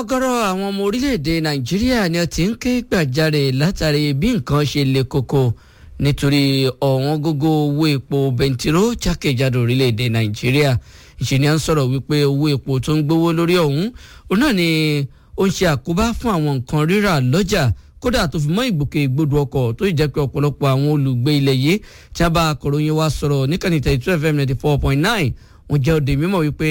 ọ̀gọ̀rọ̀ àwọn ọmọ orílẹ̀-èdè nàìjíríà ni ó ti ń ké gbàjarè látàrí bí nǹkan ṣe le koko nítorí ọ̀wọ́n gógó owó epo bẹntiró jákèjádò orílẹ̀-èdè nàìjíríà ìṣe ni à ń sọ̀rọ̀ wípé owó epo tó ń gbówó lórí ọ̀hún òun náà ni ó ń ṣe àkóbá fún àwọn nǹkan rírà lọ́jà kódà tó fi mọ́ ìgbòkègbodò ọkọ̀ tó jẹ́ pé ọ̀pọ̀lọpọ̀ àwọn olùgbé ilẹ̀ yìí tí a bá akọ̀ròyìn wa sọ̀rọ̀ níkànnì thirty two fm ninety four point nine wọ́n jẹ́ òde mímọ̀ wípé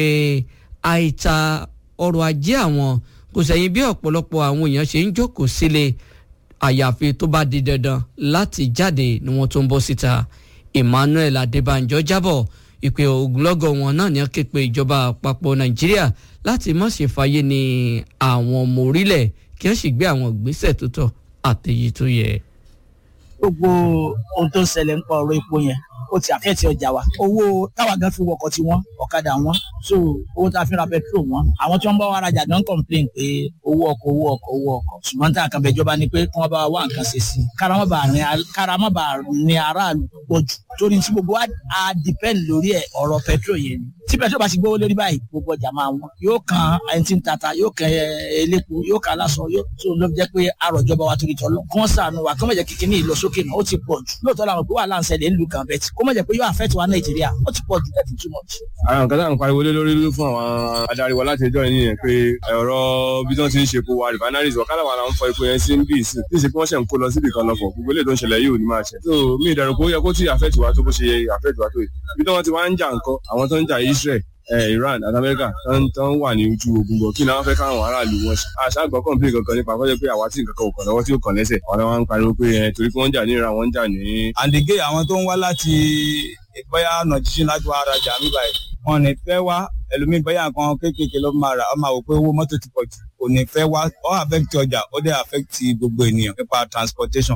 àìta ọrọ̀ ajé àwọn kò sẹ́yìn bí ọ̀pọ̀lọpọ̀ àwọn èèyàn ṣe ń jókòó sílé àyàfi tó bá di dandan láti jáde ni wọ́n tó ń bọ́ síta Emmanuel Adébánjọ jábọ̀ ìpè ogunlọ́gọ̀ wọn náà ní wọ́n ké pe ìjọba àpapọ̀ Nàìjíríà láti má ṣe fàyè ní àwọn ọmọ orílẹ̀ kí wọ́n sì gbé àwọn ìgbésẹ̀ tó tọ́ àtẹ̀yí tó yẹ. gbogbo ohun tó ń ṣẹlẹ̀ ń pa ọ̀rọ̀ epo yẹn ó ti àfẹ́ẹ̀tì ọjà wa owó táwa gan fi wọkọ̀ tí wọ́n ọ̀kadà wọn so owó tá a fi ra petrol wọn àwọn tí wọ́n bá wa rajà don complain pé owó ọkọ̀ owó ọkọ̀ owó ọkọ̀ ṣùgbọ́n tá a kan bẹ̀jọba ni pé kí wọ́n bá wa wá nǹkan ṣe sí i kára má bàa ní aráàlú pọ̀ jù torí tí gbogbo wa á depend lórí ẹ̀ ọ̀rọ̀ petrol yẹn ni tí petrol bá ti gbówó lórí báyìí gbogbo ọjà máa wọ́n yóò kan ẹni tí ń tata yóò kan elépo yóò kan aláṣọ yóò tó ló jẹ́ pé àròjọba wa torí tọ́lọ́ kí wọ́n sànù wa kí wọ́n jẹ́ kíkiní ìlọsókè náà ó ti pọ̀ jù lóòótọ́ làwọn pé wàhálà ń ṣẹlẹ̀ ńlù kan bẹ́ẹ̀ tí kó má jẹ́ pé yóò affect wa nàìjíríà ó ti pọ̀ jù thirty two months. àwọn nǹkan tá à ń pariwo lé lórí fún àwọn adarí wa láti ẹjọ́ yìí nìyẹn pé ọ̀rọ̀ bí wọ́n ti ń ṣe epo wa refineries ọ̀kadà wà láwọn fọ epo yẹn sí ń bí ìsìn tí ìsìn pé wọ́n ṣe ń kó lọ síbi kan lọ́fọ̀ gbogbo eléyìí tó ń ṣẹlẹ̀ yìí ò ní máa ṣe. so mi ìdàrú pé ó yẹ kó tí affect wa tó bó ṣe affect wa tó yìí bí wọ́n ti wá ń jà nǹkan àwọn tó ń jà Israel Iran àti Amẹ́ríkà tó ń wà ní ojú ogun bọ̀ kí ni wọ́n fẹ́ káwọn aráàlú wọn ṣe. àṣà gbọ́ kọ́ńpé kankan nípa kọ́jọ́ pé àwa tí nǹkan kan ò kàn lọ́wọ́ tí ò kàn lẹ́sẹ̀ àwọn náà wọ́n ń pariwo pé torí pé wọ́n ń jà ní Iran wọ́n ń jà ní. àdìgé àwọn tó ń wá láti bóyá ọ̀nà jíjìn láti wá arajà mi báyìí wọn ní fẹ́ wá ẹlòmíì bóyá nǹkan kéékèèké ló máa rà ọ máa wò pé owó mọ́tò ti pọ̀ jù kò ní fẹ́ wá ó affect ọjà ó dẹ̀ affect gbogbo ènìyàn nípa transportation.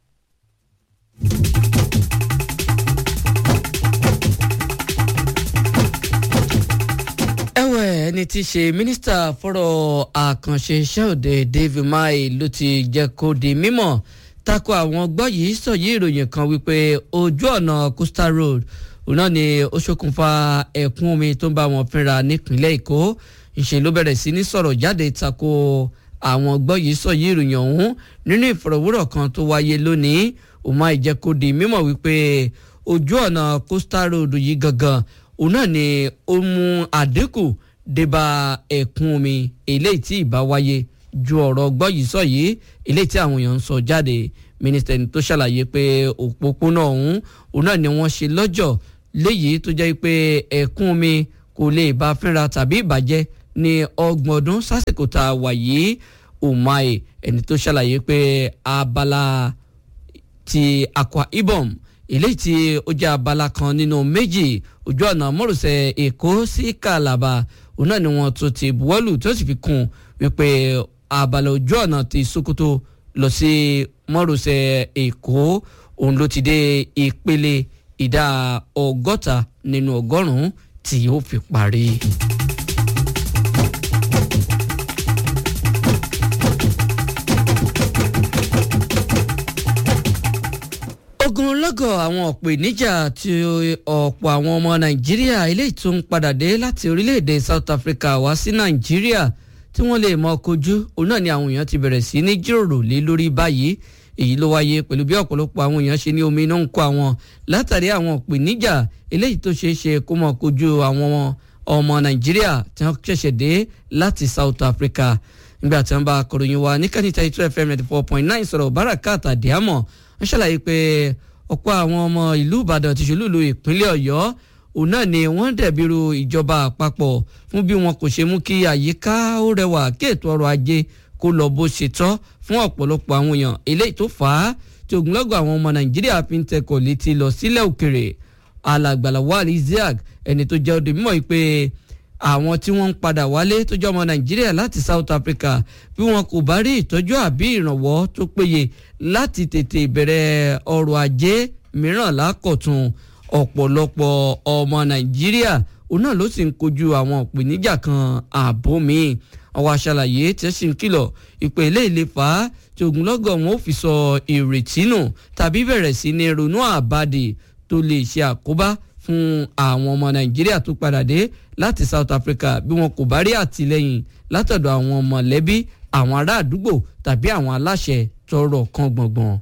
ẹ̀wẹ̀ ẹni tí í ṣe mínísítà fọ́rọ̀ àkànṣe iṣẹ́ òde David Mai ló ti jẹ́ kó di mímọ̀ tako àwọn gbọ́ yìí sọ̀yí ìròyìn kan wípé ojú ọ̀nà Coastal Road òun náà ni ó ṣokùnfà ẹ̀kún omi tó ń bá wọn fínra nípínlẹ̀ Èkó ìṣe ló bẹ̀rẹ̀ sí ní sọ̀rọ̀ jáde tako àwọn gbọ́ yìí sọ̀yí ìròyìn ọ̀hún nínú ìfọ̀rọ̀wérọ̀ kan tó wáyé lónìí òun máa jẹ́ kó di mímọ̀ wípé ojú ọ̀nà Coastal Road yìí gangan òun náà ni ó mú àdínkù débà ẹ̀kún omi eléyìí tí ìbá wáyé ju ọ̀rọ̀ gbọ́ yìí sọ yìí eléyìí tí àwọn èèyàn ń sọ jáde mínísítà tó ṣàlàyé pé òpópónà ọ̀hún òun náà ni wọ́n ṣe lọ́jọ́ léyìí tó jẹ́ pé ẹ̀kún omi kò lè bá fínra tàbí ìbàjẹ́ ní ọgbọ̀n ọdún sásìkò tá a wà yìí Umahi ẹni tó ṣàlàyé pé abala ti Akwa Ibom eléyìí tí ó jẹ́ abala kan nínú méjì ojú ọ̀nà mọ́rùsẹ̀ Èkó sí Kàlàbà òun náà ni wọ́n tún ti buwọ́lù tó sì fi kún wípé abala ojú ọ̀nà ti Sokoto lọ sí mọ́rùsẹ̀ Èkó òun ló ti dé ìpele ìdá ọgọ́ta nínú ọgọ́rùn-ún tí ó fi parí. ogunlọ́gọ̀ àwọn ọ̀pọ̀ ìníjà tí ọ̀pọ̀ àwọn ọmọ nàìjíríà eléyìí tó ń padà dé láti orílẹ̀-èdè South Africa wá sí nàìjíríà tí wọ́n lè mọ kojú òun náà ni àwọn èèyàn ti bẹ̀rẹ̀ sí ní jíròrò lé lórí báyìí èyí ló wáyé pẹ̀lú bí ọ̀pọ̀lọpọ̀ àwọn èèyàn ṣe ní omi iná ń kó àwọn látàrí àwọn ọ̀pọ̀ ìníjà eléyìí tó ṣeé ṣe kó mọ kojú àwọn ọmọ nàìjíríà tí wọ́n ṣẹ̀ṣẹ̀ dé láti South Africa nígbà tí wọ́n bá akọ̀ròyìn wa ní kánìtà two fm ninety four point nine sọ̀rọ̀ barakat adiamọ wọ́n ṣàlàyé pé ọ̀pọ̀ àwọn ọmọ ìlú ìbàdàn ti ṣolúlu ìpínlẹ̀ ọ̀yọ́ òun náà ni wọ́n dẹ̀bìrú ìjọba àpapọ̀ fún bí wọn kò ṣe mú kí àyíká ó rẹwà kí ètò ọrọ̀ ajé kó lọ bó ṣe tọ́ fún ọ̀pọ̀lọpọ̀ àwọn èèyàn eléyìí tó fà á tí ogunlọ́gọ̀ àwọn ọmọ nàìjíríà fi ń tẹkọ̀ létí lọ sílẹ̀ òkèrè alàgbàlà wàhálì isiaq ẹni tó jẹ́ òde mímọ́ yìí pé àwọn tí wọ́n ń padà wálé tó jẹ́ ọmọ nàìjíríà láti south africa bí wọn kò bá rí ìtọ́jú àbí ìrànwọ́ tó péye láti tètè bẹ̀rẹ̀ ọrọ̀ ajé mìíràn lákọ̀tún ọ̀pọ̀lọpọ̀ ọmọ nàìjíríà òun náà ló sì ń kojú àwọn ìpèníjà kan ààbò míì àwọn aṣàlàyé tí ó sì ń kìlọ̀ ìpè ilé ìlefa tí ogunlọ́gọ̀ wọn ò fi sọ ìrètí nù tàbí bẹ̀rẹ̀ sí ní ronú àbádì tó lè ṣe àkóbá fún àwọn ọmọ nàìjíríà tó padà dé láti south africa bí wọn kò bá rí àtìlẹyìn látọ̀dọ̀ àwọn mọ̀lẹ́bí àwọn ará àdúgbò tàbí àwọn aláṣẹ tọrọ kan gbọ̀ngbọ̀n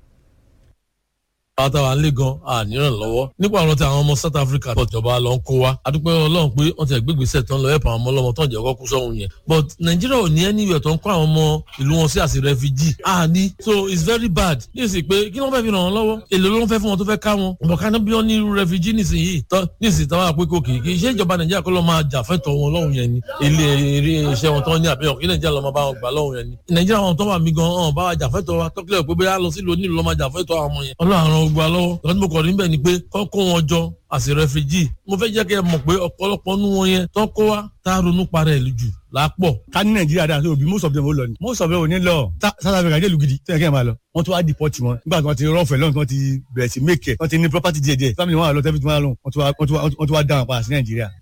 àwọn táwa ń lé gan àníyàn lọ́wọ́ nípa àwọn tí àwọn ọmọ south africa pọ̀ jọba lọ ń kó wa adúpẹ́ ọlọ́run pé wọ́n ti ẹ̀gbẹ́gbèsè tán lọ ẹ̀pọ̀ àwọn ọmọ ọlọ́mọ tán jẹ́ kọ́kú sọ́hun yẹn but nàìjíríà ò ní ẹni ìwẹ̀ tó ń kó àwọn ọmọ ìlú wọn sí àti refugee àní so it's very bad ní ìsìn pé kí wọ́n fẹ́ fi ràn wọ́n lọ́wọ́ èlò ló ń fẹ́ fún wọn tó fẹ́ ká wọn bọ̀ ká bí wọ́n ní irú refugee nísìnyí ní ìsìn táwọn àpékò kì í ṣe ìjọba nàìjíríà kọ́ lọ́ máa jà fẹ́tọ̀ wọn lọ́hùn yẹn ni ilé eré iṣẹ́ wọn tán ní àbẹ̀yàn kí nàìjíríà lọ́ máa bá wọn gbà lọ́hùn yẹn ni nàìjíríà wọn tó wà mí gan ọ̀n bá wa jà fẹ́tọ̀ wa tọ́kílẹ̀ pé bóyá lọ sílùú onílù lọ́ máa jà fẹ́tọ̀ àwọn ọmọ yẹn ọlọ́run àrùn ogun alọ́wọ́ lọ́dún mo kọ̀ rí bẹ́ẹ̀ ni pé kọ́ kó wọn jọ àsì rẹfìjì mo fẹ́ jẹ́ kí ẹ mọ̀ pé ọ̀pọ̀lọpọ̀ nú wọn yẹn tó kó wa tá a ronú parẹ́ ìlú jù lápọ̀. ká ní nàìjíríà dáa so bí most of them ó lọ ni most of them ò ní lọ south africa dé ìlú gidi tẹ́lẹ̀ kí ẹ máa lọ wọ́n tún wá deport wọn nígbà tí wọ́n ti rọ́ọ̀fẹ́ lọ́nà tí wọ́n ti bẹ̀rẹ̀ sí make ẹ̀ wọ́n ti ní property díẹ̀ díẹ̀ family wọn àlọ́ tẹ́fí tí wọ́n á lọ wọ́n tún wá dá wọn padà sí nàìjíríà